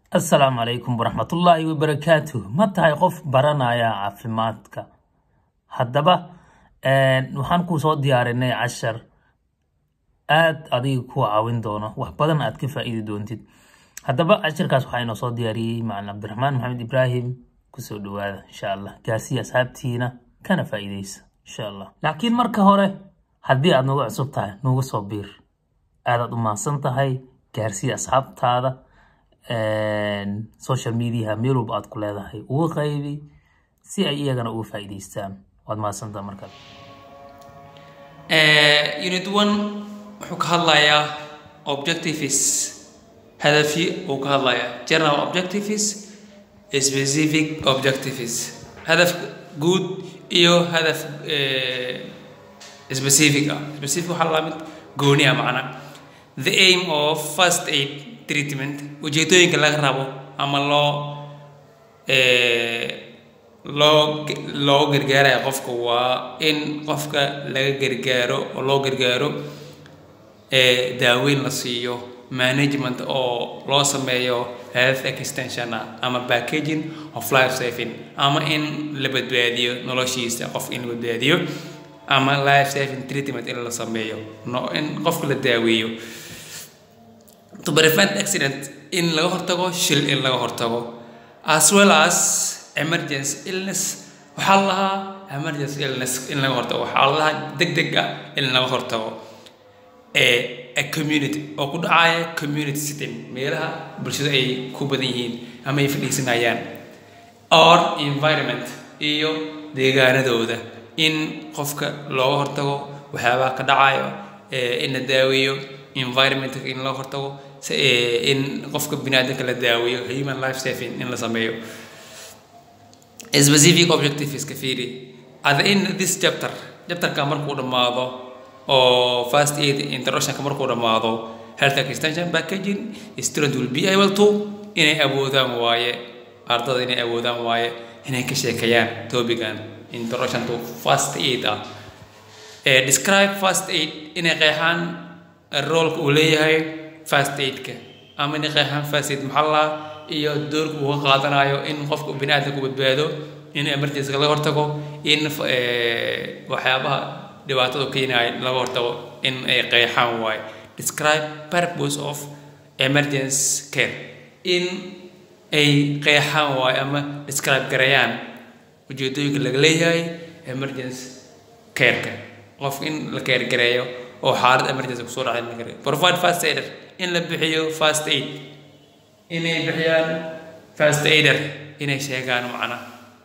asalaamu calaykum waraxmatullaahi wabarakaatuh ma tahay qof baranaya caafimaadka haddaba waxaan kuu soo diyaarinay cashar aad adiga ku caawin doono wax badan aad ka faa'iidi doontid haddaba casharkaas waxaa inoo soo diyaariyey macalin cabdiraxmaan maxamed ibraahim kusoo dhawaada insha allah gaarsiya asxaabtiina kana faa'iideysa insha allah laakiin marka hore haddii aad nagu cusub tahay nuga soo biir aadaad u mahadsan tahay gaarsiya asxaabtaada social mediaha meel walba aad ku leedahay uga qaybi si ay iyagana uga faa'iidaystaan waad mahadsantaha markaas unit one wuxuu ka hadlayaa objectives hadafyo uu ka hadlayaa general objectives specific objectives hadaf guud iyo hadaf specific ah specific waxaa la mid gooni ah macna the aim of first aid treatment ujeedooyinka laga rabo ama loo loo loo gargaaraya qofka waa in qofka laga gargaaro oo loo gargaaro daaweyn la siiyo management oo loo sameeyo health extension ah ama packaging of life saving ama in la badbaadiyo noloshiisa qof in la badbaadiyo ama life saving treatment in la sameeyo no in qofka la daaweeyo to prevent accident in laga hortago shil in laga hortago as well as emergency illness waxaa la lahaa emergency illness in laga hortago waxaa la lahaa deg deg ah in laga hortago a community oo ku dhacaya community sitting meelaha bulshada ay ku badan yihiin ama ay fadhiisanayaan or environment iyo deegaanadooda in qofka looga hortago waxyaabaha ka dhacayo in la daaweeyo environmentka in loo hortago in qofka biniaadanka la daaweeyo human life saving in la sameeyo specific objectives ka fiiri at the end this chapter chapterka markuu dhammaado oo first aid introductionka markuu dhammaado health extension packaging student will be able to inay awoodaan waaye ardada inay awoodaan waaye inay ka sheekeeyaan topican introduction to first aid ah describe first aid inay qeexaan roolka uu leeyahay first aidka ama inay qeexaan first aid maxaa la iyo doorka uu ka qaadanayo in qofka biniaadanku badbaado in emergencyga laga hortago in waxyaabaha dhibaatada keenaya laga hortago in ay qeexaan waayo describe purpose of emergency care in ay qeexaan waayo ama describe gareeyaan ujeedooyinka laga leeyahay emergency careka qof in la keergareeyo oo xaalad emergency kusoo dhacay la gareeyo provide first aider in la bixiyo first aid inay bixiyaan first aider inay sheegaan macna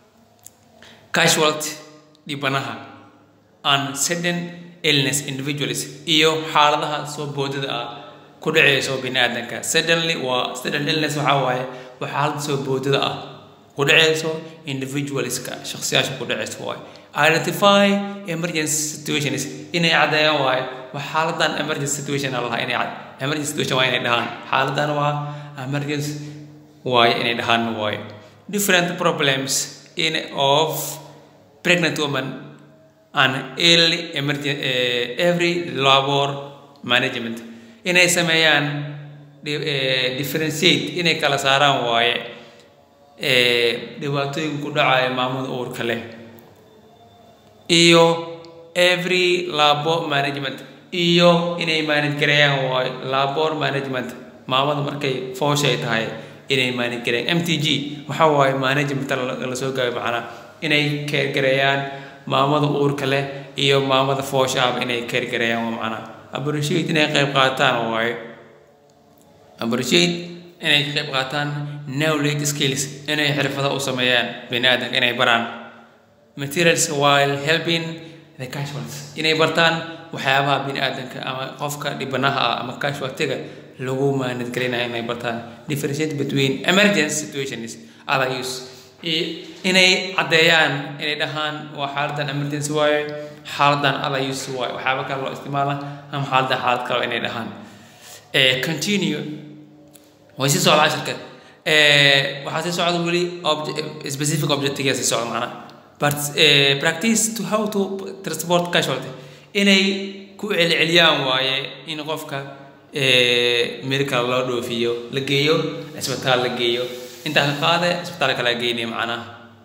casualty dhibanaha and sudden illness individuals iyo xaaladaha soo boodada ah ku dhaceyso biniaadanka suddenly waa sudden illness waxaa waaye waa xaalad soo boodada ah ku dhaceyso individualska shakhsiyaasha ku dhaceyso waaye identify emergency situations inay caddeeyaan waaye waa xaaladan emergency situation aan lahaa inay emergency situation waa inay dhahaan xaaladan waa emergency waaye inay dhahaan waaye different problems in of pregnant woman and early emergency uh, every labor management inay sameeyaan differentiate inay kala saaraan waaye dhibaatooyin ku dhacaya maamada uurka leh iyo every labor management iyo inay manage gareeyaan waayo labor management maamada markay fooshay tahay inay manage gareeyaan m t g waxaa waaye management la soo gaabay macnaa inay keergareeyaan maamada uurka leh iyo maamada foosha ahba inay keergareeyaan waa macnaa appreciate inay qayb qaataan waaye appreciate inay ka qayb qaataan knowledge skills inay xirfado u sameeyaan bini aadanka inay baraan materials while helping the casualties inay bartaan waxyaabaha bini aadanka ama qofka dhibanaha ah ama casualtiga lagu maanadgelinayo inay bartaan differentiate between emergency situations other use inay caddeeyaan inay dhahaan waa xaaladan emergency waaye xaaladan other use waaye waxyaaba kale loo isticmaala ama xaaladan xaalad kale inay dhahaan continue way sii socda cashirka waxaa sii socda weli specific objectiveya sii socda macnaha but practice to how to transport casualty inay ku celceliyaan waaye in qofka meel kale loo dhoofiyo la geeyo cisbitaal la geeyo intaa ka qaade cisbitaal kale geynaya macnaha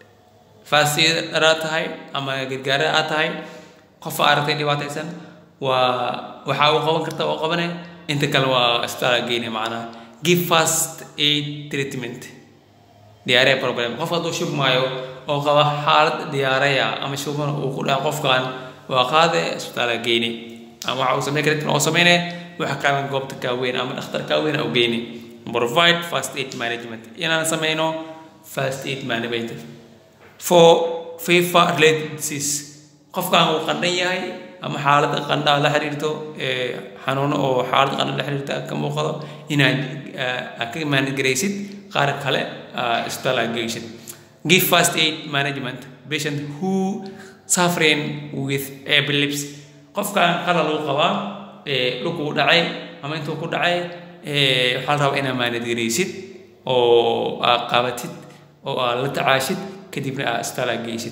faasidaraa tahay ama gargaara aad tahay qofa aragtay dhibaataysan waa waxaa uu qaban karta oo qabane inta kale waa cisbitaal geynaya macnaha give first aid treatment diyaaraya problem qof hadduu shubmaayo oo qaba xaalad diyaaraya ama shubman uu ku dhaca qofkan waa qaade cisbitaal geyni ama waxa uu sameyn kara oo sameynaya waxa kaalan goobta kaaweyn ama dhakhtar kaaweyn u geyni provide first aid management inaan sameyno first aid management for fifa related disease qofkan uu qandhan yahay ama xaaladda qandha la xiriirto xanuuno oo xaaladda qandha la xiriirta ka muuqdo inaad ka maangaraysid qaar kale isbitaal aad geysid give first aid management patient who suffering with epilepsy qofkan qalal uu qabaa dhulkuu dhacay ama intuu ku dhacay waxaa la rabaa inaad maanadgaraysid oo aad qabatid oo aad la tacaashid kadibna aad isbitaal aad geysid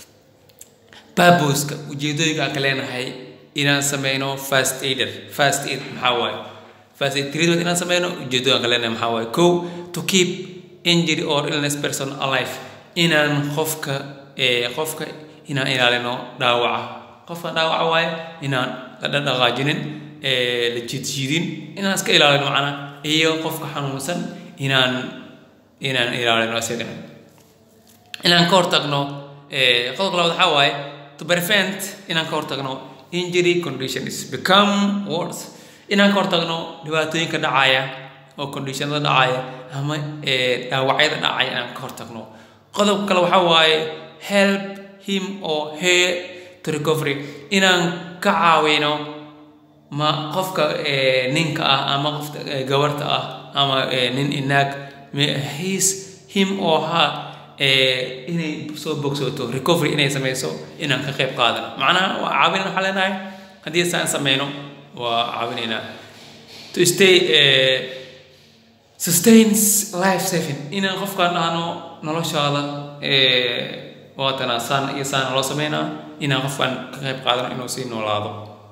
baboska ujeedooyinka aan ka leenahay inaan sameyno fast aider fast aid maxaa waaye fast aid treatment inaan sameyno ujeedooyin aan ka leenahay maxaa waaye kow to keep injury or illness person alive inaan qofka qofka inaan ilaalino dhaawaca qofka dhaawaca waaye inaan la dhaqaajinin la jiidjiidin inaan iska ilaalino macnaa iyo qofka xanuunsan inaan inaan ilaalino isagana inaan ka hortagno qodobka labaad waxaa waaye to prevent inaan ka hortagno injury conditions become worse inaan ka hortagno dhibaatooyinka dhacaya oo conditionada dhacaya ama dhaawacyada dhacaya inaan ka hortagno qodobka kale waxaa waaye help him or her to recovery inaan ka caawino ma qofka ninka ah ama qofka gabarta ah ama nin inaag his him or her inay soo bogsooto recovery inay sameyso inaan ka qayb qaadano macnaha waa caawinayna waxaa leenahay haddii saan sameyno waa caawinaynaa to stay sustains life saving inaan qofkaan dhahno noloshaada waatana saan iyo saan loo sameynaa inaan qofkaan ka qayb qaadano inuu sii noolaado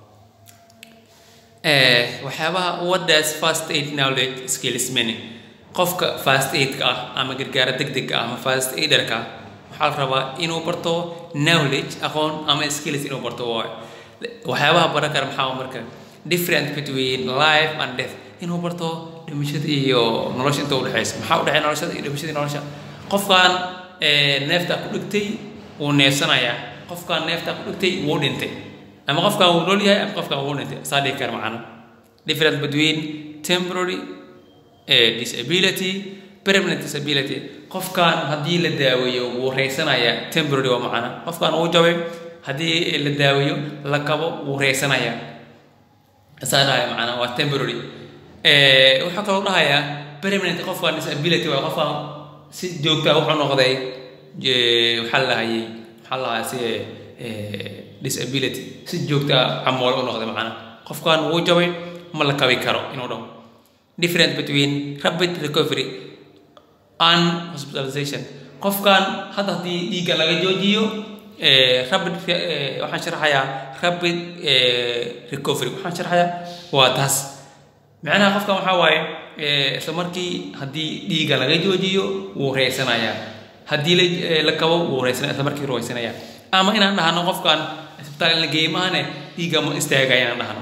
waxyaabaha what does first aid knowledge skills mean qofka fast aidka ah ama gargaara degdega ah ama fast aiderka waxaa la rabaa inuu barto knowledge aqoon ama skills inuu barto waayo waxyaabaha baran kara maxaa marka difference between life and death inuu barto dhimashada iyo nolosha inta udhexaysa maxaa udhexeeya noloshada iyo dhimashada iyo nolosha qofkan neeftaa ku dhigtay wuu neefsanayaa qofkan neeftaa ku dhigtay wuu dhintay ama qofkan wuu nool yahay ama qofkan wuu dhintay saa dhihi kara macana difference between temporary disability permanent disability qofkan haddii la daaweeyo wuu reysanayaa temporary waa macana qofkan wuu jabay haddii la daaweeyo la kabo wuu reysanayaa saa dhahaya macana waa temporary wuxuu kaloo dhahayaa permanent qofkan disability waa qofkan si joogta wuxuu noqday waxaa la dhahayay waxaa la dhahaa si disability si joogta camool u noqday macana qofkan wuu jabay ma la kabi karo inuu dhaho difference between rapid recovery and hospitalization qofkan hadda haddii dhiigga laga joojiyo rapid waxaan sharaxayaa rapid recovery waxaan sharaxayaa waa taas macnaha qofkan waxaa waaye isla markii haddii dhiigga laga joojiyo wuu reysanayaa haddii la kabo wuu reysanaya isla markii reysanaya ama inaan dhahno qofkan isbitaal in la geeyo maahane dhiigga ma istaagaya inaan dhahno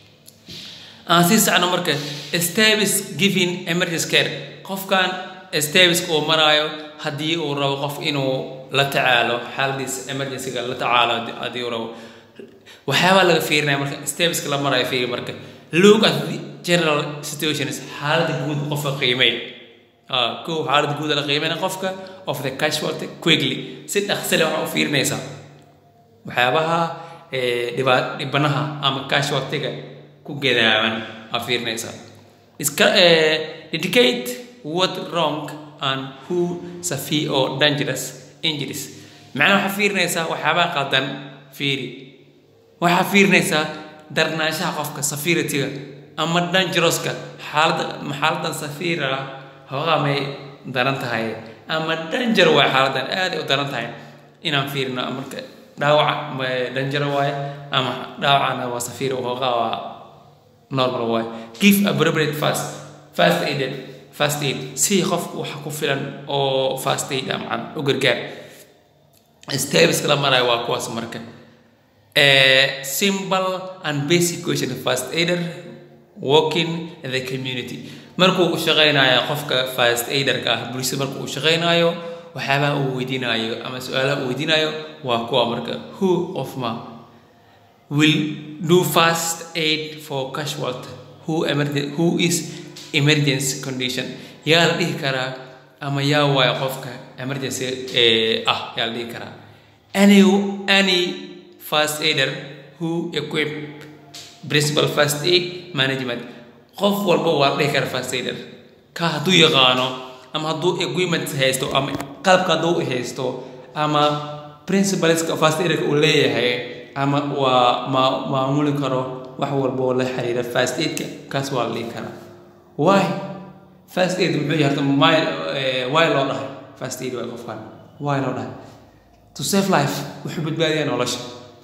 aan sii sacno marka stavis giving emergency care qofkan staviska uu maraayo haddii uu rabo qof inuu la tacaalo xaaladiis emergencyga la tacaalo haddii uu rabo waxyaabaa laga fiirinaya marka staviska la maraayo fiiri marka look at the general situations xaaladda guud qofka qiimey kow xaaladda guud la qiimeyna qofka of the casualty quickly si dhaqsale waxaa u fiirinaysaa waxyaabaha dhibanaha ama casualtyga ku gadaaban aa fiirinaysaa iska dedicate what wrong and who severe or dangerous injuries macnaha waxaa fiirinaysaa waxyaabaha qaldan fiiri waxaa fiirinaysaa darnaanshaha qofka safiritiga ama dangerouska xaalada xaaladan safira hoogaa may daran tahay ama danger waay xaaladan aaday u daran tahay inaan fiirino marka dhaawaca danjaro waaye ama dhaawacana waa safir hoogaa waa normal waay give appropriate fast fast aided fast aid si qofku waxa ku filan oo fast aid ah macna u gargaar steps la marayo waa kuwaas marka a simple and basic question of fast aider working in the community markuu u shaqaynayo qofka fast aiderka ah bulshada markuu u shaqaynayo waxyaabaha uu weydiinayo ama su-aalaha uu weydiinayo waa kuwa marka who of ma will do fast aid for casualty who, emergen- who is emergency condition yaa la dhihi karaa ama yaa waayo qofka emergency eh, ah yaa la dhihi karaa any, any fast aider who equip principal fast aid management qof walba waa la dhihi kara fast aider ka hadduu yaqaano ama hadduu equipment haysto ama qalabka hadduu haysto ama principalska fast aiderka uu leeyahay ama waa ma maamuli karo wax walba oo la xiriira fast aidka kaas waa la dhihi karaa why fast aid muxuu yahay horta my eh, why loo dhahay fast aid waa qofkan why loo dhahay to save life wuxuu badbaadiyaa nolosha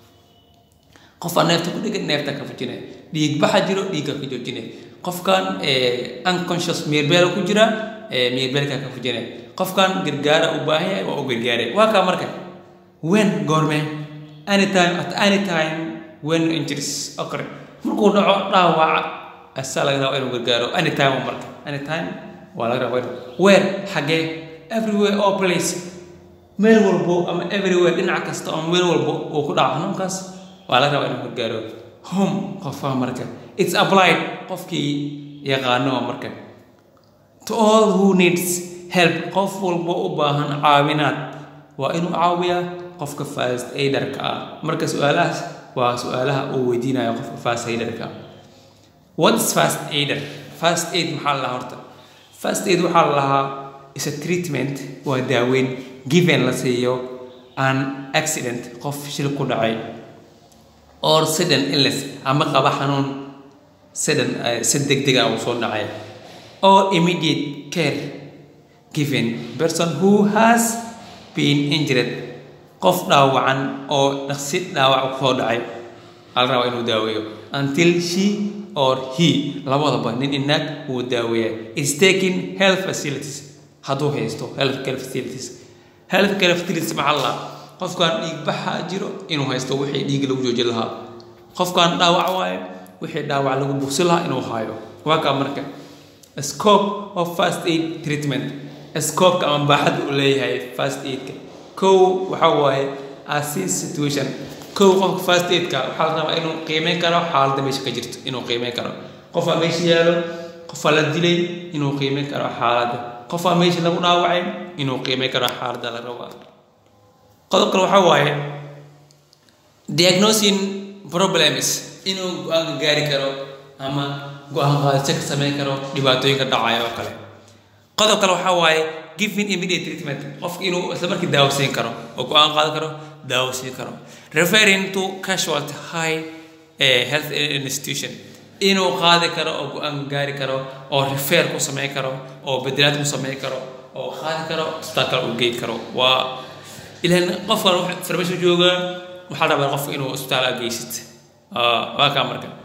qofaa neefta ku dhegan neefta ka fujinaya dhiig baxa jiro dhiigga ka joojinaya qofkan eh, unconscious meerbeel ku jira eh, meerbeelka ka fujinaya qofkan gargaara u baahan yahay waa u gargaaray waa kaa marka when goorme anytime at any time when injuries occur markuu dhaco dhaawaca asaa laga rabaa inuu gargaaro anytime marka anytime waa laga rabaa inuu where xagee everywhere all place meel walbo ama everywhere dhinac kasta ama meel walbo uu ku dhaco xanuunkaas waa laga rabaa inuu gargaaro home qofaa marka it's applied qofkii yaqaano marka to all who needs help qof walbo u baahan caawinaad waa inuu caawiyaa qofka fast aiderka ah marka su-aalahaas waa su-aalaha uu weydiinayo qofka fast aiderka what is fast aider fast aid maxaa la lahaa horta fast aid waxaa la lahaa is a treatment waa daaweyn given la siiyo an accident qof shil ku dhacay or sudden illness ama qaba xanuun sudden eh, si degdeg ah uu soo dhacay or immediate care given person who has been injured qof dhaawacan oo dhaqsi dhaawac ku soo dhacay ala rabaa inuu daaweeyo until she or he labadaba nin inaag uu daaweeya is taking health facilities hadduu haysto health care facilities health care facilities maxaa la qofkan dhiig baxa jiro inuu haysto wixii dhiig lagu joojin lahaa qofkan dhaawac waaye wixii dhaawac lagu bugsi lahaa inuu hayo waa kaa marka scope of first aid treatment scope-ka ama baaxadda uu leeyahay first aid-ka kow waxaa waaye assist situation kow qofka first aid-ka waxaa la rabaa inuu qiimeyn karo xaaladda meesha ka jirto inuu qiimeyn karo qofaa meesha yaalo qofaa la dilay inuu qiimeyn karo xaaladda qofaa meesha lagu dhaawacay inuu qiimeyn karo xaaladda la rabaa qodob kale waxaa waaye diagnosing problems inuu go-aan gaari karo ama go-aan qaadasho ka sameyn karo dhibaatooyinka dhacaya oo kale qodob kale waxaa waaye giving immediate treatment qofka inuu isla markii daawasiin karo oo go-aan qaadan karo daawasiin karo referring to casualty high eh, health institution inuu qaadi karo oo go-aan gaari karo oo refer ku sameyn karo oo bedelaad ku sameyn karo oo qaadi karo isbitaal kale uu geyn karo waa ilan qofkan farmasho jooga waxaa la rabaa qofka inuu isbitaal aad geysid Ah, waa kaa marka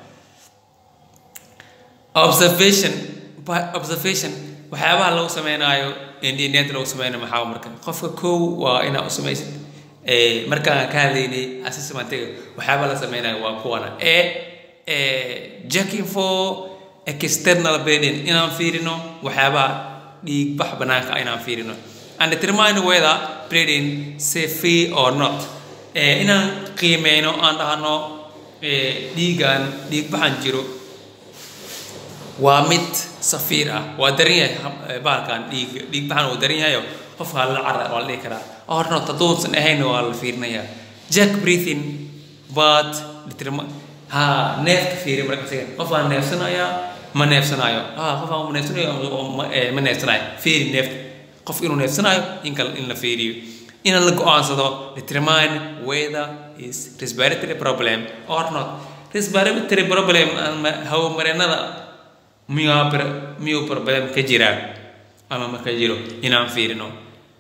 observation by observation waxyaabaha lagu sameynaayo indhineed lagu sameynayo maxaa marka qofka kow waa inaa u samaysid Eh, markaan ka hadlaynay assessmentiga waxyaabaha la sameynayo waa kuwana e jacking for external bleeding inaan fiirino waxyaabaha dhiigbax banaanka ah inaan fiirino and determine whether bleeding safe or not Eh, inaan qiimeyno aan dhahno eh, dhiigan dhiigbaxan jiro waa mid safiir ah waa daran yahay ham- eh, bahalkan dhiig dhiig baxan uu daran yahayo qofka la cara waa la dhihi karaa hornot hadduusan ahayn waa la fiirinayaa jack breathing but determi- ha neefka fiiri marka isaga qofkaan neefsanayaa ma neefsanayo ha qofkaan ma neefsanayo oo ma- eh, ma neefsanayo fiiri neefta qof inuu neefsanayo in kale in la fiiriyo in la go-aansado determine whether is respiratory problem or not respiratory problem ama hawo-mareennada miyuu pr- miyuu problem ka jiraa ama ma ka jiro inaan fiirino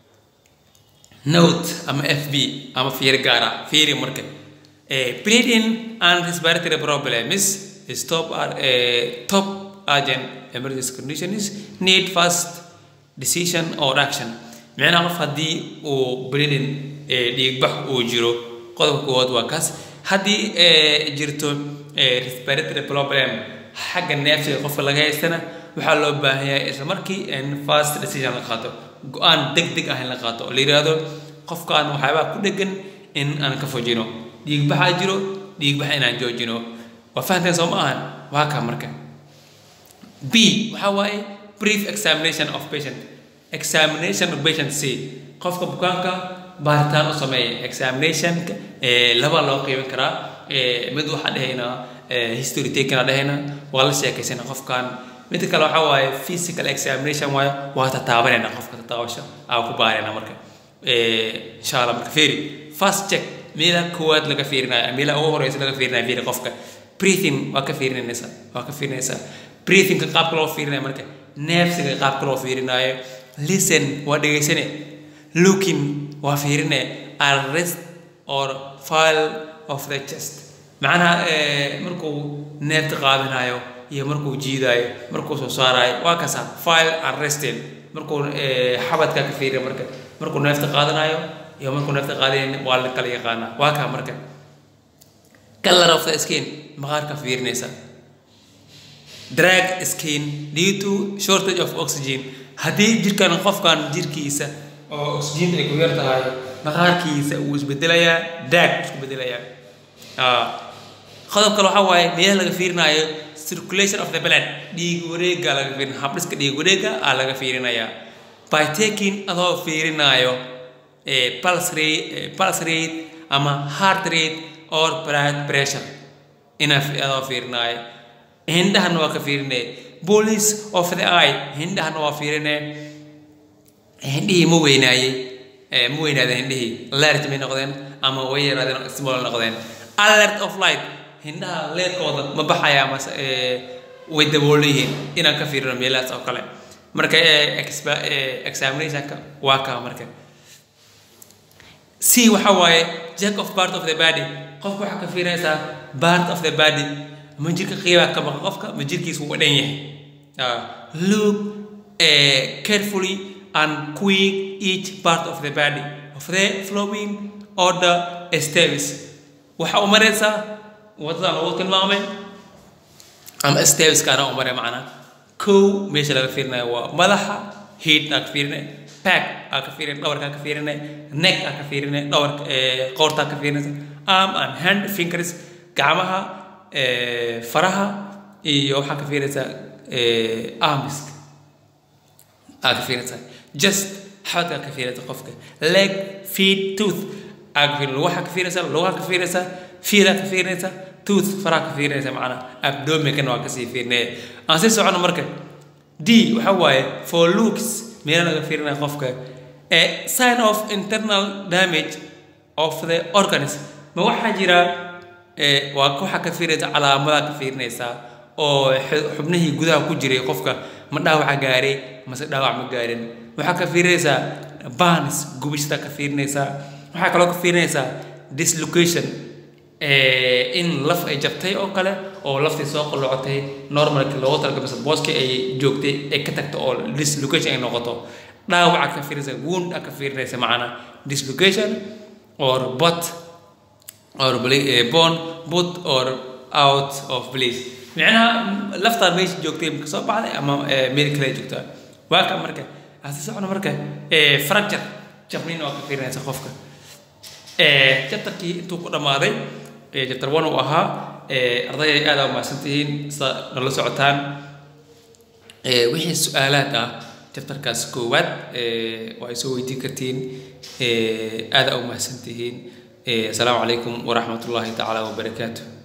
note ama fb ama fiiri gaara fiiri marka Eh, bleeding and respiratory problems stop are uh, top urgent emergency conditions need fast decision or action micnaha qof haddii uu bleeding dhiigbax uu jiro qodobka koowaad waa kaas haddii jirto respiratory problem xagga neefsiga qofka laga haystana waxaa loo baahan yahay isla markii in fast decision la qaato go-aan deg deg ah in la qaato oo la yidhaahdo qofkaan waxyaabaa ku dhegan in aan ka fojino dhiigbaxaa jiro dhiigbaxa inaan joojino waa fahanteen soo ma ahan waa kaa marka b waxaa waaye brief examination of patient examination of patient c qofka bukaanka baaritaan u sameeya examinationka laba loo qiibin karaa mid waxaa dhahaynaa history taken dhahaynaa waa la sheekaysana qofkan mid kale waxaa waaye physical examination waayo waa tataabanayna qofka tataabasho aa ku baarayna marka insha allah marka fiiri first check meela koowaad laga fiirinayo meela ugu horeysa laga fiirinayo fiiri qofka breathing waa ka fiirinaysaa waa ka fiirinaysaa breathingka qaabka loo fiirinayo marka neefsiga qaabka loo fiirinaayo listen waa dhegaysane looking waa fiirine arrest or file of the chest macnaha markuu neefta qaadanayo iyo markuu jiidaayo markuu soo saarayo waa kasa file arrested markuu xabadka ka fiiriya marka markuu neefta qaadanayo iyo markuu neefta qaadanayo waa la kala yaqaanaa waa kaa marka color of the skin maqaarka fiirinaysa drag skin due to shortage of oxygen haddii jirkan qofkan jirkiisa oo oxygen ay ku yar tahay maqaarkiisa uu isbedelayaa drag isku bedelayaa qodob kale waxaa waaye meelaha laga fiirinaayo circulation of the blood dhiig wareega laga fiirin habdhiska dhiig wareega aa laga fiirinayaa by taking adoo fiirinaayo pulse rate pulse rate ama heart rate or blood pressure ina adoo fiirinaayo hindhahana waa ka fiirine police of the eye hindhahana waa fiirine hindhihii ma weynaayey ma weynaadeen hindhihii large may noqdeen ama way yaraadeen small noqdeen alert of light hindhaha leerkooda ma baxaya mase way dabool yihiin inaan ka fiirino meelahaas oo kale marka examinationka waa kaa marka c waxa waaye jack of part of the body qofka waxaa ka fiirinaysaa part of the body ma jirka qiibaa ka baqa qofka ma jirkiisa wuu dhan yahay look carefully and quick each part of the body of the flowing order steps waxa u maraysaa wadadan lagu tilmaamay ama stepeskaana u maray macnaa kow meesha laga fiirinayo waa madaxa head aa ka fiirinay back aa ka fiirinay dhabarkaa ka fiirinay neck aa ka fiirinay dhabarka qoortaa ka fiirinaysa arm and hand fingers gacmaha faraha iyo waxaa ka fiirinaysaa armiska aa ka fiirinaysaa just xabadkaa ka fiirinaysa qofka leg feet tooth aa ka fiirin lugaha ka fiirinaysaa lugaha ka fiirinaysaa fiilaa ka fiirinaysaa tooth faraha ka fiirinaysa macnaa abdominkana waa kasii fiirinaya aan sii socono marka d waxa waaye for looks meela laga fiirinaya qofka a sign of internal damage of the organism ma waxaa jira waa waxaa ka fiirinaysa calaamadaa ka fiirinaysaa oo xubnihii gudaha ku jiray qofka ma dhaawaca gaaray mase dhaawac ma gaarin waxaa ka fiirinaysaa barns gubishada ka fiirinaysaa waxaa kaloo ka fiirinaysaa dislocation in laf ay jabtay oo kale oo laftii soo qallocotay normalki loogu talagalay mise booskii ay joogtay ay ka tagto oo dislocation ay noqoto dhaawaca ka fiirinaysa wound ka fiirinaysa macana dislocation or bot or bone put or out of place micnaha laftaan meesha joogtay ma kasoo baxday ama meel kale joogtaa waa ka marka hasi socona marka fracture jabnin waa ka fiirinaysa qofka jabtarkii intuu ku dhammaaday jabtar one uu ahaa ardayay aada umahadsan tihiin sida nala socotaan wixii su-aalaad ah jabtarkaas koowaad waa ay soo weydiin kartiin aada umahadsan tihiin asalaamu calaykum waraxmat ullaahi tacaala wabarakaatu